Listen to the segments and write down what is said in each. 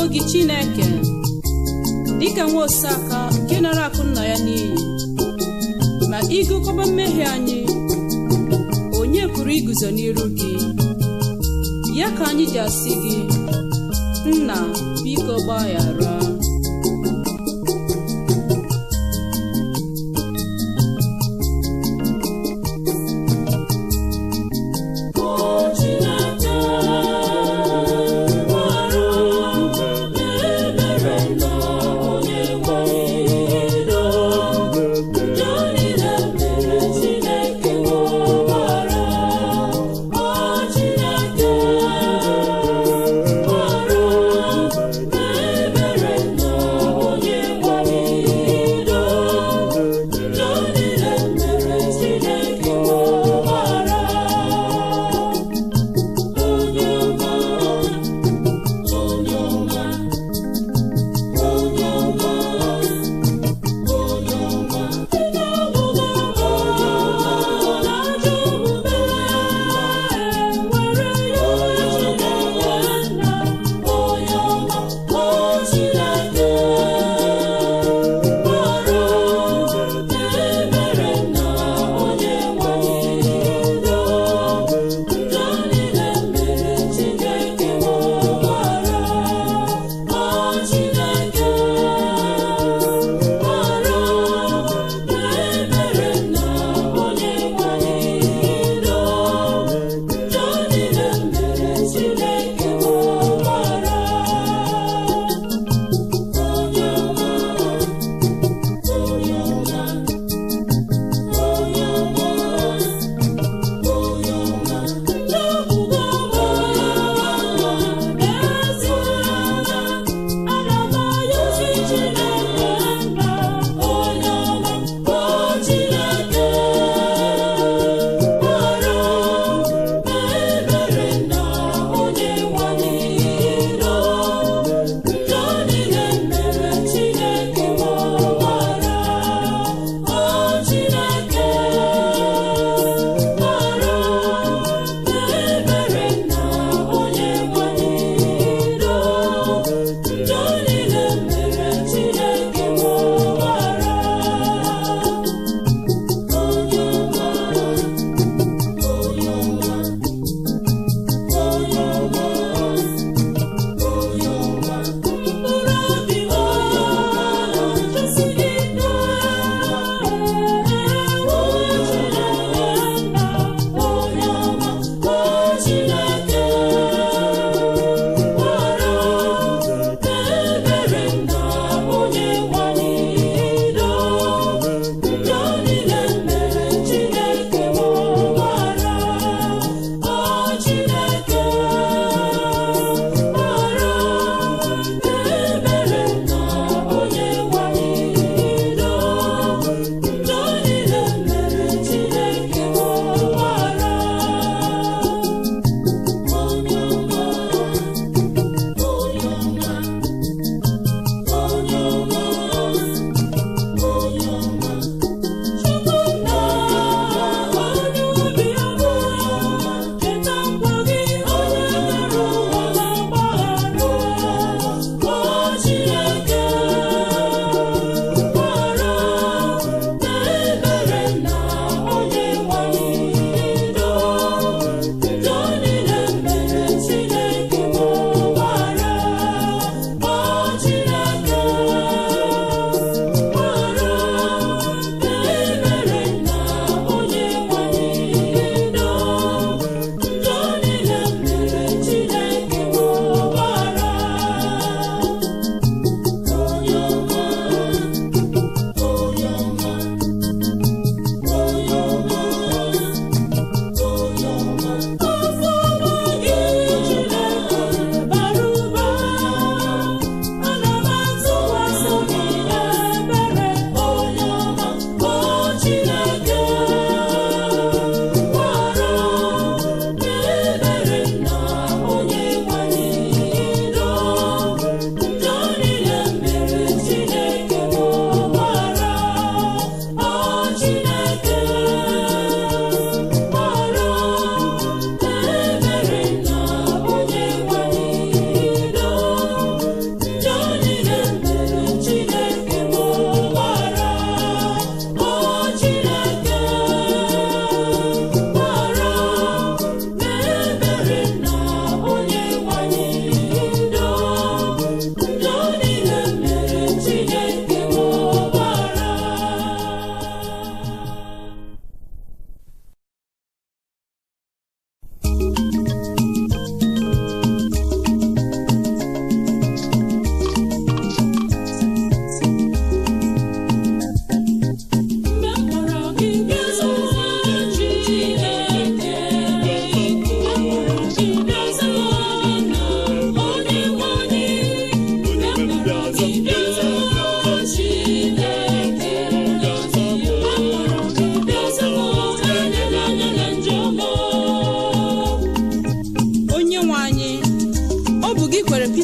gị chineke dịka nwa oseaka nke nara akụ nna ya n'iyi ma ịgụkọba mmehie anyị onye pụrụ iguzo n'iru gị ya ka anyị ji asị gị nna biko gbaghara Chineke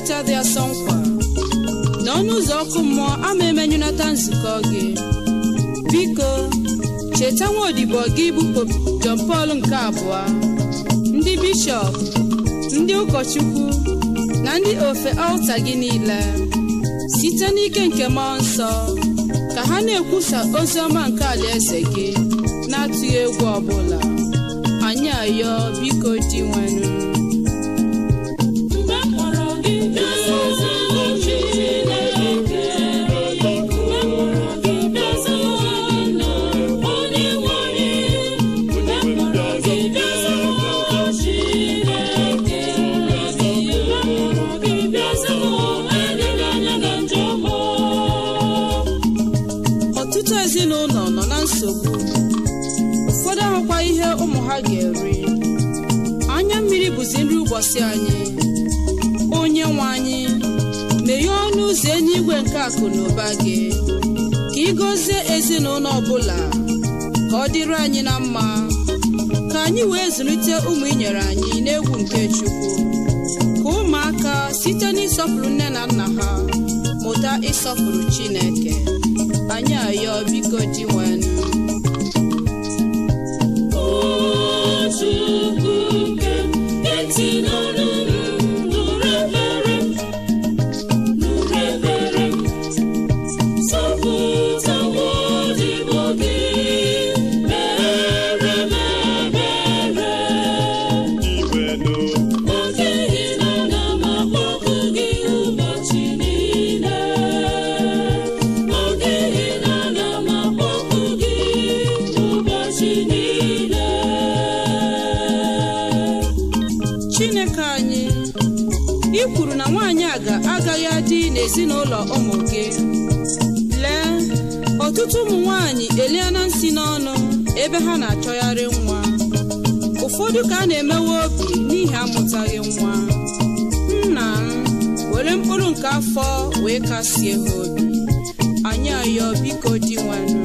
otite dị asọ nkwa n'ọnụ ụzọ ọkụ mmụọ ama emenyụnata nzukọ gị biko cheta nwaodibo gị bụ Pope John Paul nke abụọ ndị bishọp ndị ụkọchukwu na ndị ofe alta gị niile site n'ike nke mmụọ nsọ ka ha na-ekwusa ozi ọma nke alaeze gị na-atụghị egwu ọbụla anyị ayọ biko dị nwenụ ọtụtụ ezinụlọ nọ na nsogbu ụfọdụ ahụkwa ihe ụmụ ha ga-eri anya mmiri bụzi nri ụbọchị anyị onye nwe anyị meghee ọnụ ụzọ eluigwe nke akụ na ụba gị ka ị gọzie ezinụlọ ọbụla ka ọ dịrị anyị na mma ka anyị wee zụlite ụmụ i nyere anyị n'egwu nke Chukwu ka ụmụaka site n'ịsọpụrụ nne na nna ha mụta ịsọpụrụ Chineke anyị ayọ biko dị nwenụ Chineke anyị ị kwuru na nwaanyị aga agaghị adị n'ezinụlọ ụmụ gị lee ọtụtụ ụmụ nwaanyị eliela nsị n'ọnụ ebe ha na-achọgharị nwa ụfọdụ ka a na-emewe obi n'ihi amụtaghị nwa nna m were mkpụrụ nke afọ wee kasie ha obi anyị ayọ biko dị nwanụ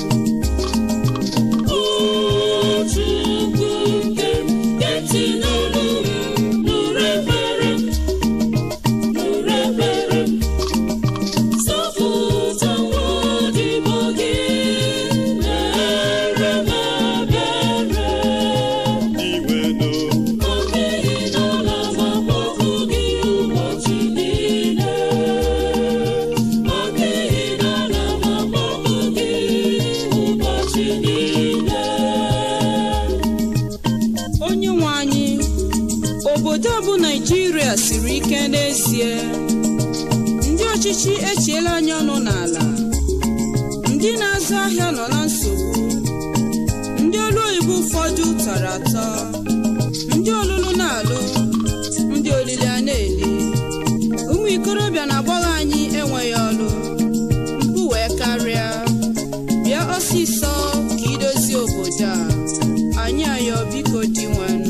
onye nwe anyị obodo a bụ naijiria siri ike n'ezie ndị ọchịchị echiela anyị ọnụ n'ala ndị na-azụ ahịa nọ na nsogbu ndị ọrụ oyibo ụfọdụ tara atọ ndị ọlụlụ na-alụ ndị olili a na-eli ụmụ ikorobịa na agbọghọ anyị enweghị ọrụ mpụ wee karịa bịa ọsịsọ ka idozie obodo a anyị ayọ biko dị nwanụ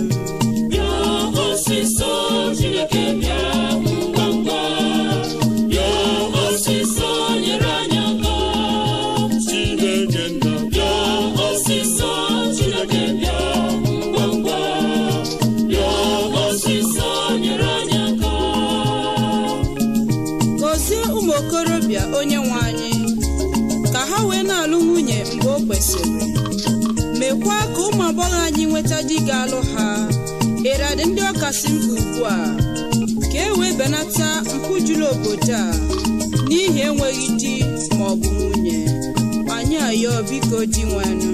gozie ụmụ okorobịa onye nwe anyị ka ha wee na-alụ nwunye mgbe o kwesịrị mekwa ka ụmụ agbọghọ anyị nweta di ga-alụ ha ịradị ndị ọkasị mkpa ugbu a ka e wee benata mpụ juru obodo a n'ihi enweghị di ma ọ bụ nwunye anyị ayọ biko di nwanụ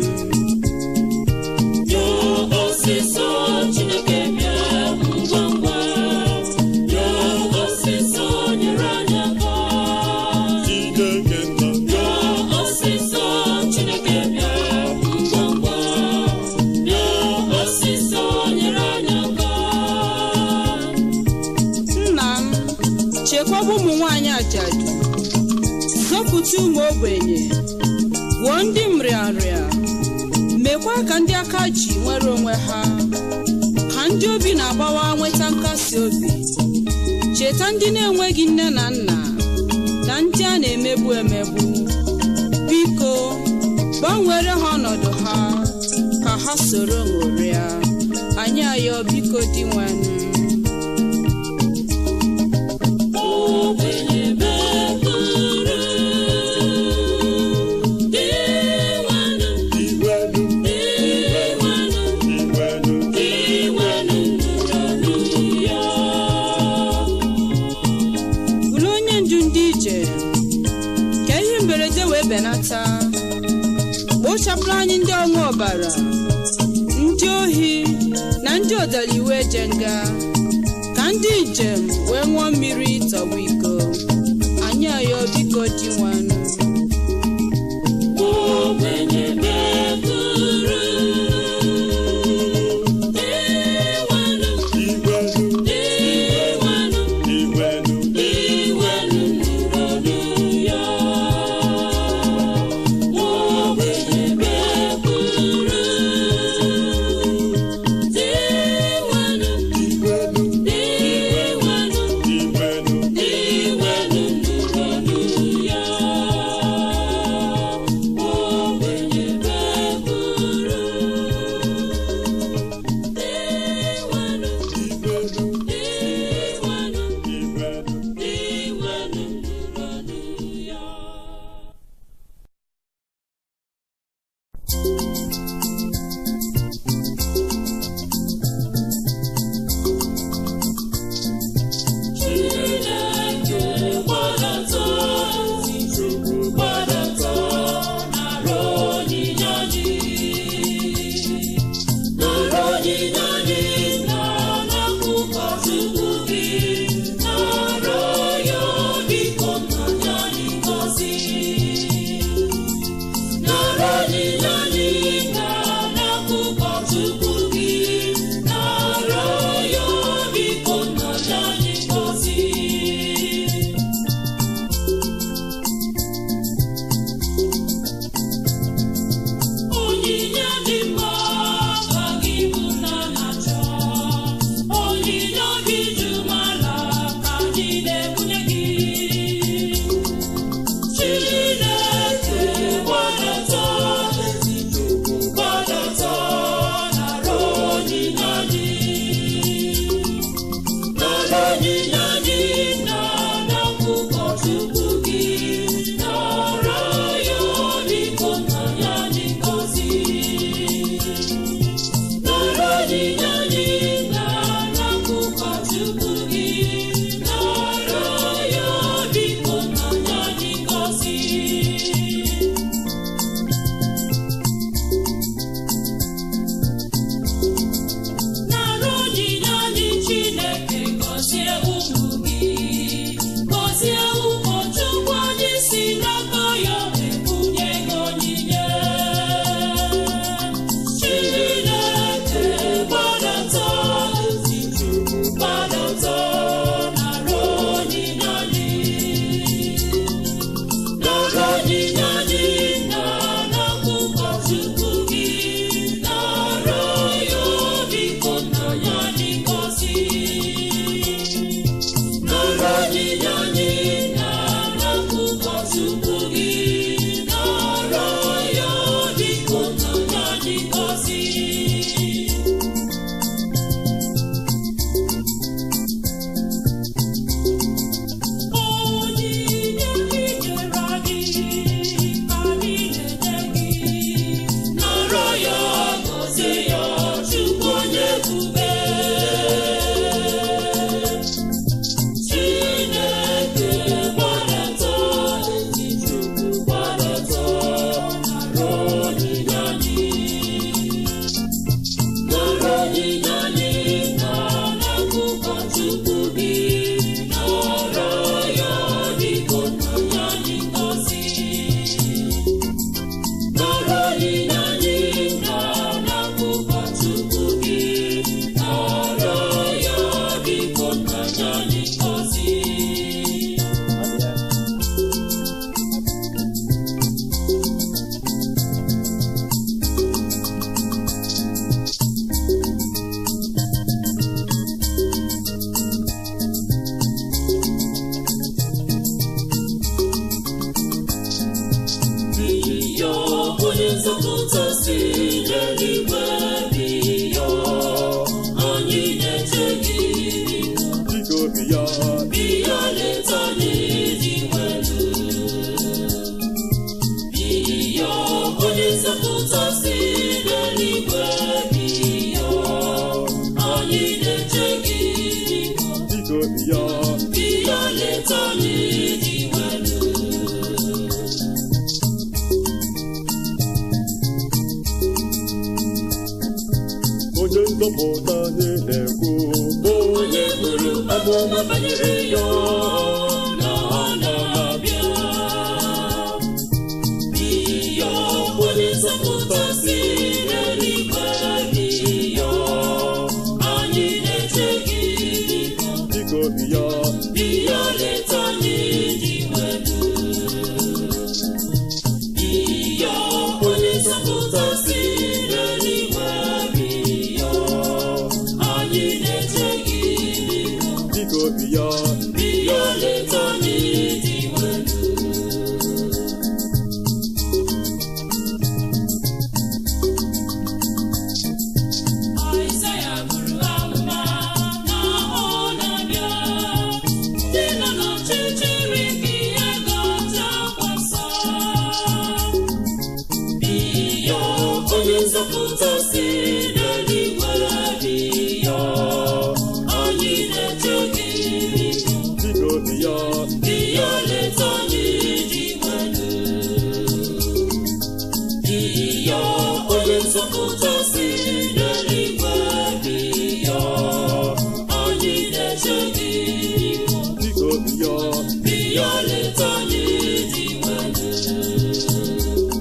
nna m chekwaba ụmụ nwanyị ajadu zọpụta ụmụ ogbenye gwuo ndị nrịanrịa mekwa ka ndị aka ji nwere onwe ha ka ndị obi na-agbawa nweta nkasi obi cheta ndị na-enweghị nne na nna na ndị a na-emegbu emegbu biko gbanwere ha ọnọdụ ha ka ha soro ṅụrịa anyị ayọ biko dị nwanụ odere iwe je nga ka ndị njem wee ṅụọ mmiri tọwa iko anyị ayọ biko dị nwanụ ogbenye bịakwuru iwelu Iwelu, iwelu iwelu, iwelu n'olu ya ogbenye bịakwuru iwelu iwelu, iwelu iwelu, iwelu n'olu ya ya bịa leta anyị dị nwelu Aịzaya buru amụma na ọ na-abịa ndị nọ n'ọchịchịrị nke ihe ga-achakwasa Iyo onye nzọpụta si n'eluigwe bịa anyị na-eche gị biko bịa bịa leta anyị dị nwelu bịa onye nzọpụta si n'eluigwe bịa anyị na-eche gị biko bịa bịa leta anyị dị nwelu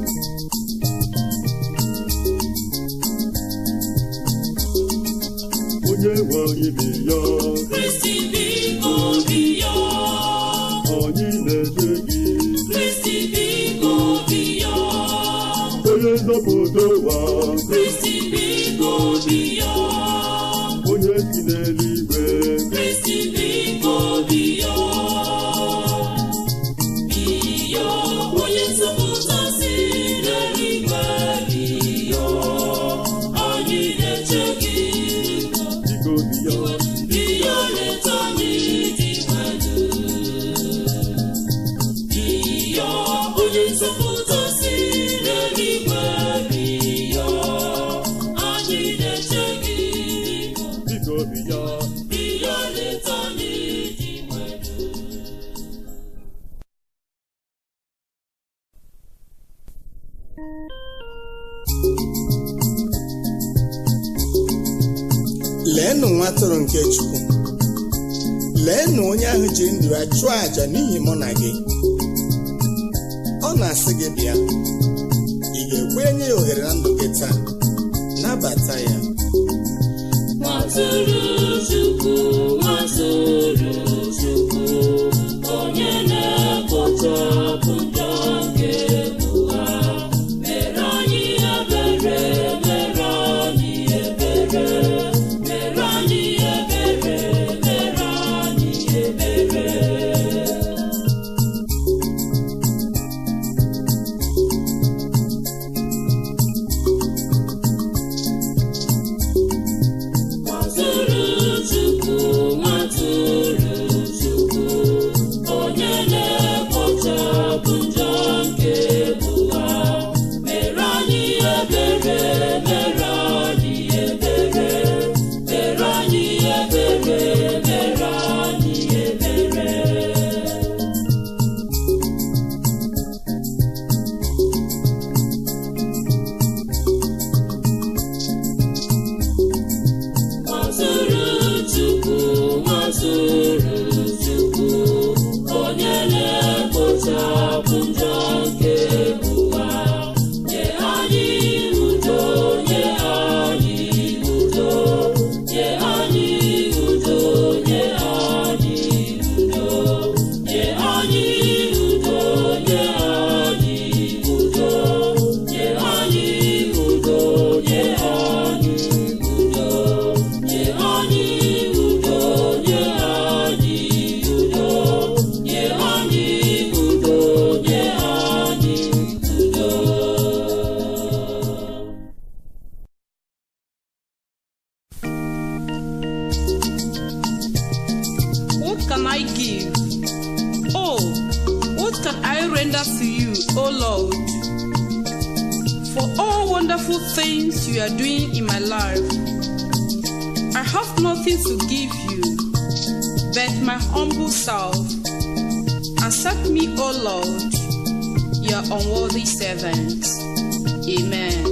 onye nwe anyị bịa Kristi biko bịa anyị na-eche gị Kristi biko bịa onye nzọpụta ụwa Kristi biko bịa onye si n'eluigwe Kristi biko bịa bịa onye nzọpụta si n'eluigwe bịa anyị na-eche gị biko bịa bịa leta anyị dị nwelu bịa onye nzọpụta si n'eluigwe bịa anyị na-eche gị biko bịa bịa leta anyị dị nwelu leenụ nwa atụrụ nke chukwu leenụ onye ahụ ji ndụ ya chụọ àjà n'ihi mụ na gị ọ na-asị gị bịa ị ga-ekwe nye ya ohere na ndụ gị taa nabata ya Nwatụrụ Chukwu, nwatụrụ Chukwu, onye na-ekpochapụ njọ nke ụwa. Mere anyị ebere, mere anyị ebere, mere anyị ebere, mere anyị ebere. Nwatụrụ Chukwu, nwatụrụ Chukwu, onye na-ekpochapụ njọ nke ụwa. Mere anyị ebere, mere anyị ebere, mere anyị ebere, mere anyị ebere. Nwatụrụ Chukwu, nwatụrụ Chukwu, onye na-ekpochapụ njọ nke ụwa. Nye anyị udo, nye anyị udo, nye anyị udo, nye anyị udo, nye anyị udo, nye anyị udo, nye anyị udo, nye anyị udo. Nye anyị udo, nye anyị udo, nye anyị udo, nye anyị udo. What can I give? Oh, what can I render to you, O Lord? For all wonderful things you are doing in my life. I have nothing to give you but my humble self. Accept me, O Lord, your unworthy servant. Amen.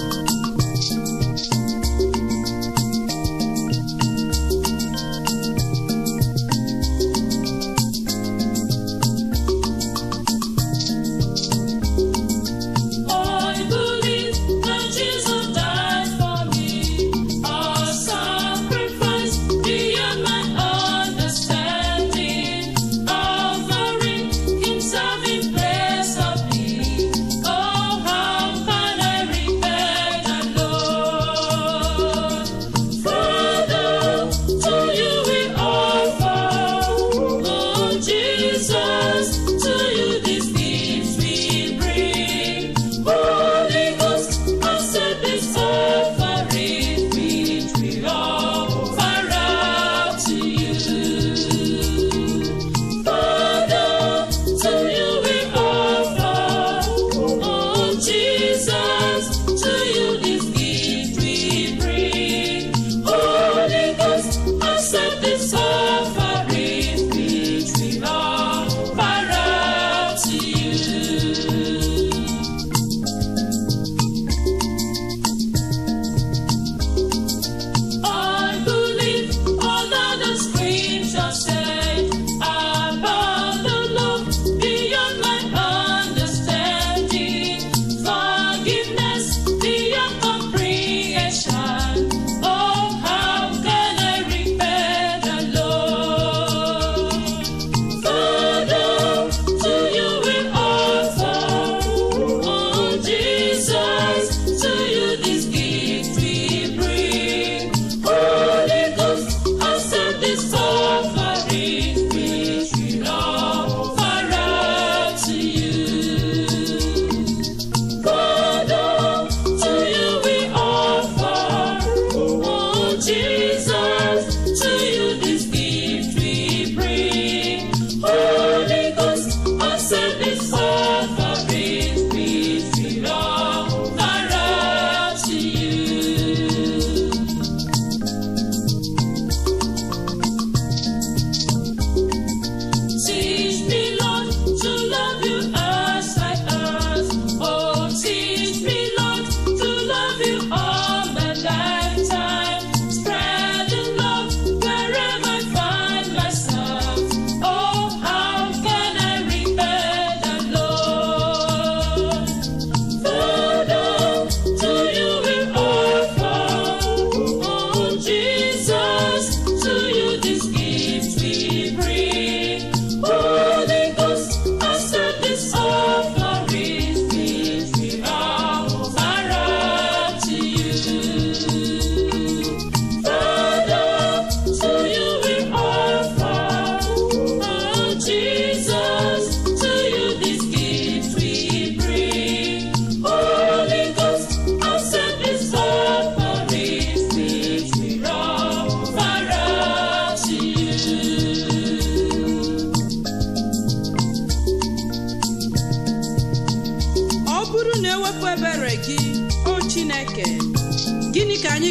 I believe that Jesus died for me, a sacrifice beyond my understanding, offering Himself in place of me. Oh, how can I repay?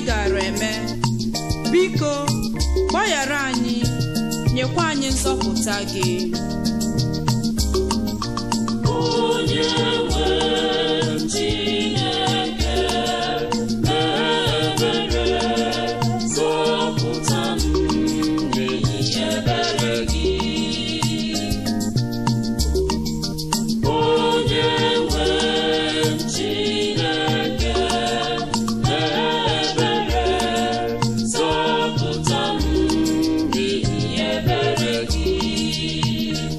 gara eme biko gbaghara anyị nyekwa anyị nzọpụta gị onye nwe Chineke ebere zọpụta m n'ihi ebere gị onye nwe Chineke ebere zọpụta m n'ihi ebere gị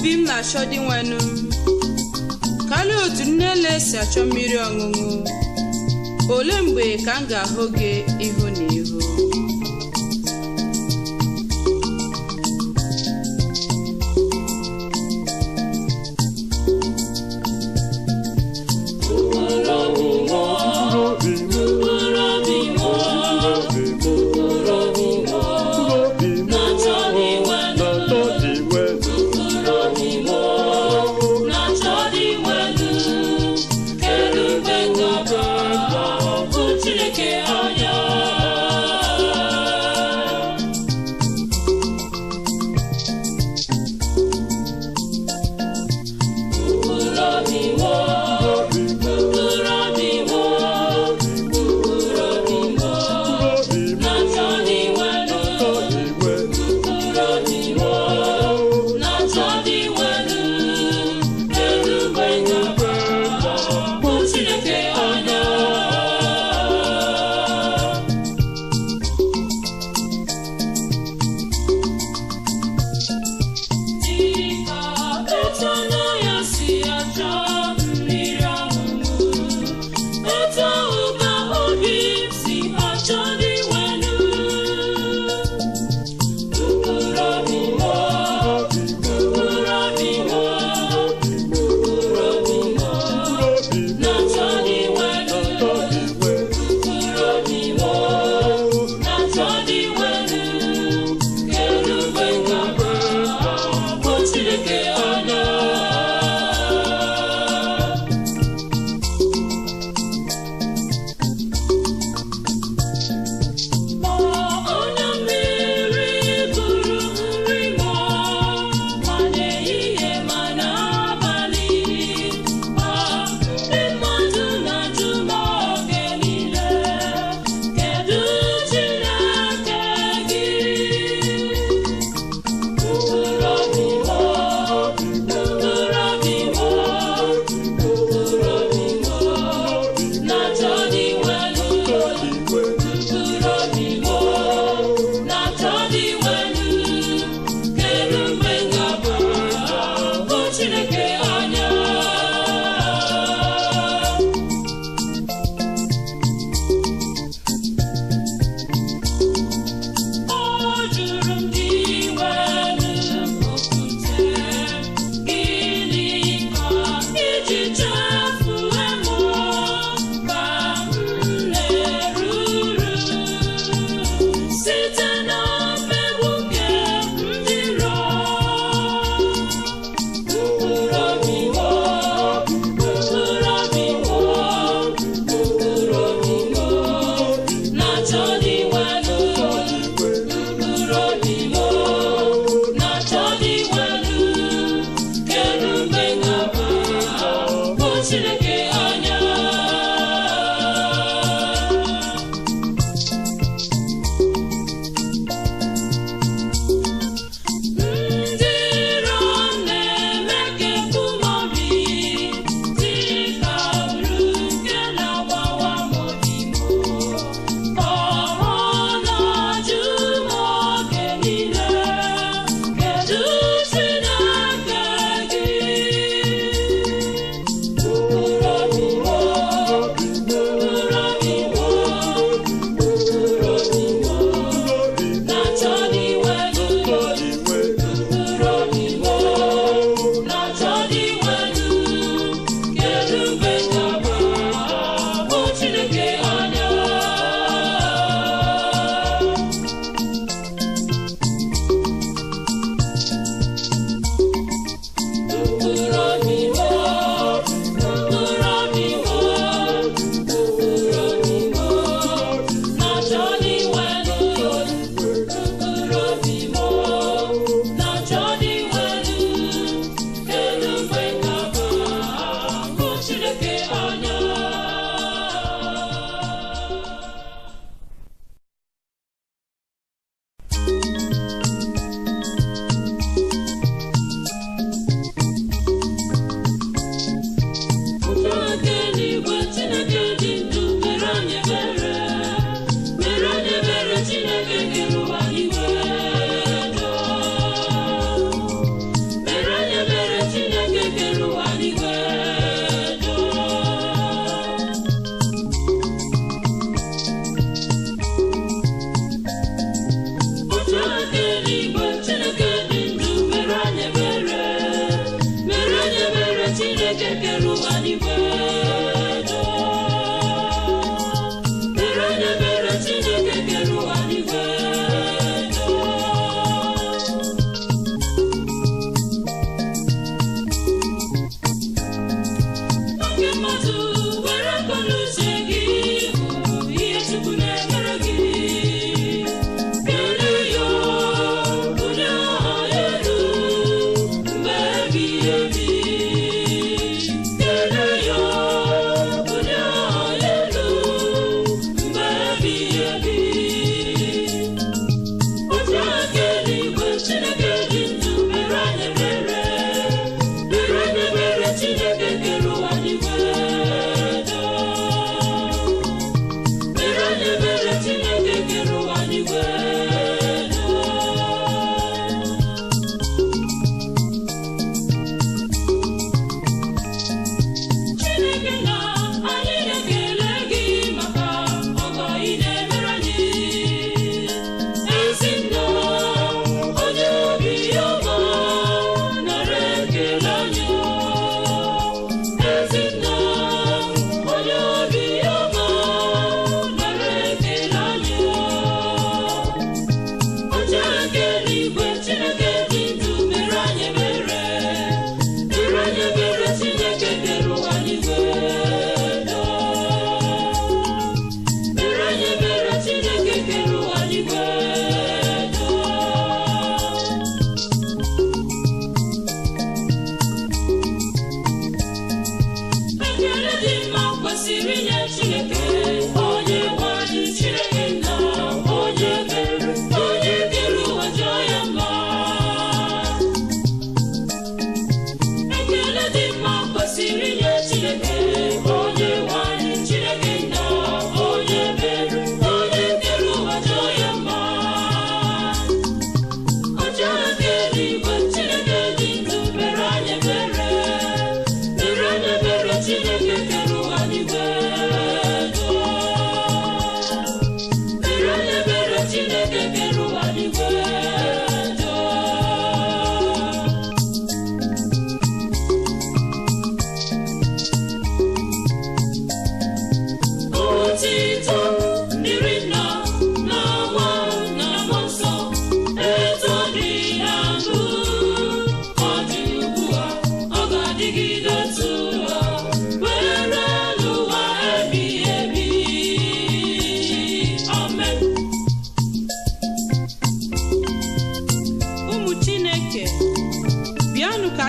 obi m na-achọ dị nwenụ karịa otu nne ele si achọ mmiri ọṅụṅụ olee mgbe ka m ga-ahụ gị ihu na ihu Chineke anya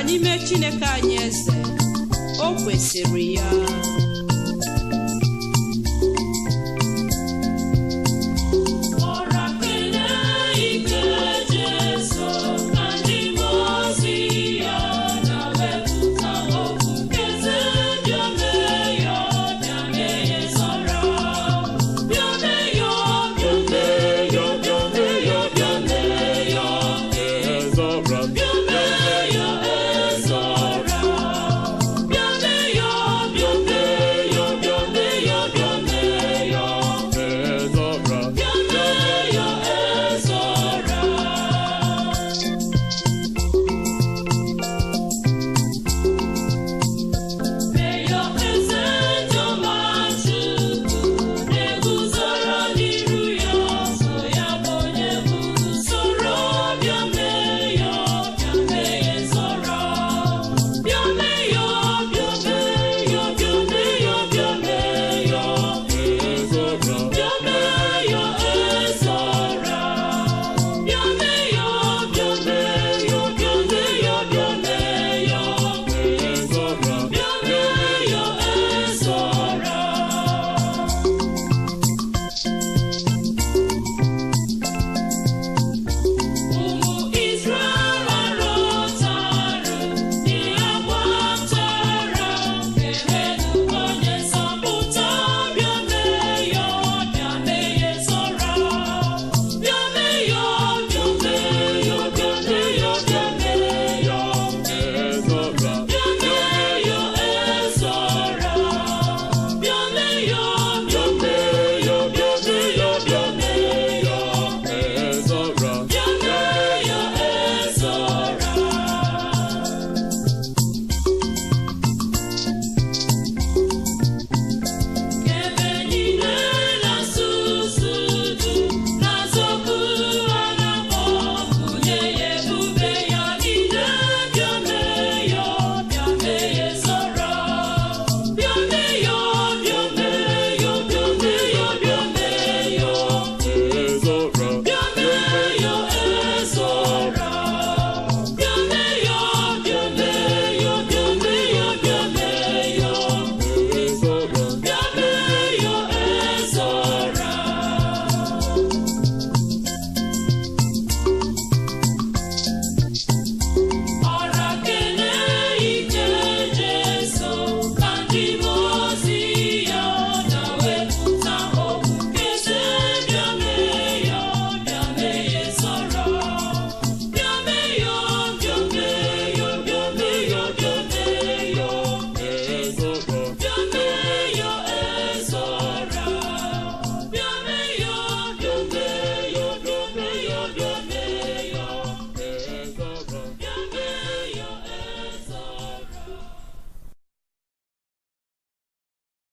anyị mee chineke anyị eze o kwesịrị ya